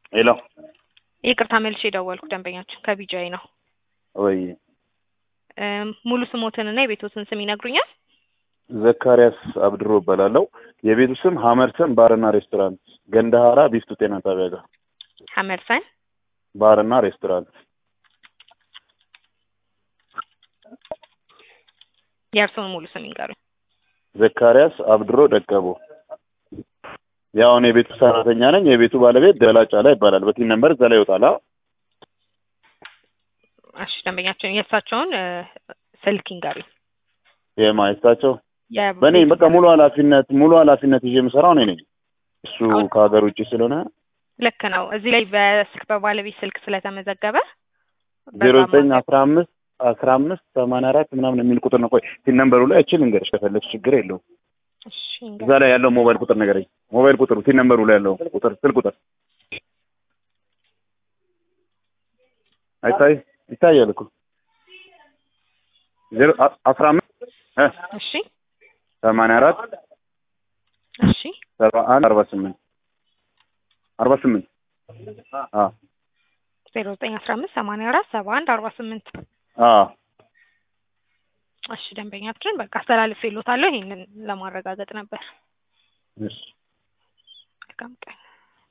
ሄሎ ይቅርታ መልሼ የደወልኩ ደንበኛችን ከቢጃይ ነው። ወይ እም፣ ሙሉ ስሞትንና የቤቶትን ስም ይነግሩኛል? ዘካሪያስ አብድሮ እባላለሁ። የቤቱ ስም ሀመርሰን ባርና ሬስቶራንት ገንዳሀራ ቢፍቱ ጤና ጣቢያ ጋር ሀመርሰን ባርና ሬስቶራንት። የእርስዎን ሙሉ ስም ይንገሩኝ። ዘካሪያስ አብድሮ ደቀቦ። ያው እኔ የቤቱ ሰራተኛ ነኝ። የቤቱ ባለቤት ደላጫ ላይ ይባላል። በቲን ነምበር እዛ ላይ ይወጣል። አዎ እሺ ደንበኛችን የእሳቸውን እ፣ ስልክ ይንገሩኝ። የማየታቸው የ- በእኔ በቃ ሙሉ ኃላፊነት ሙሉ ኃላፊነት ይዤ የምሰራው እኔ ነኝ። እሱ ከሀገር ውጭ ስለሆነ ልክ ነው። እዚህ ላይ በስልክ በባለቤት ስልክ ስለተመዘገበ ዜሮ በዛ ዘጠኝ አማካኝ- አስራ አምስት አስራ አምስት ሰማንያ አራት ምናምን የሚል ቁጥር ነው። ቆይ ቲን ነምበሩ ላይ እችል እንገርሽ ከፈለግሽ ችግር የለውም። እሺ እዛ ይንገሩኝ። ላይ ያለው ሞባይል ቁጥር ነገረኝ። ሞባይል ቁጥሩ ቲን ነምበሩ ላይ ያለው ቁጥር ስል ቁጥር አይታይ ይታያል እኮ ዜሮ አ- አስራ አምስት እ እሺ ሰማንያ አራት እሺ ሰባ አንድ አርባ ስምንት አርባ ስምንት አ ዜሮ ዘጠኝ አስራ አምስት ሰማንያ አራት ሰባ አንድ አርባ ስምንት አ እሺ ደንበኛችን በቃ አስተላልፌልዎታለሁ። ይሄንን ለማረጋገጥ ነበር። እሺ መልካም ቀን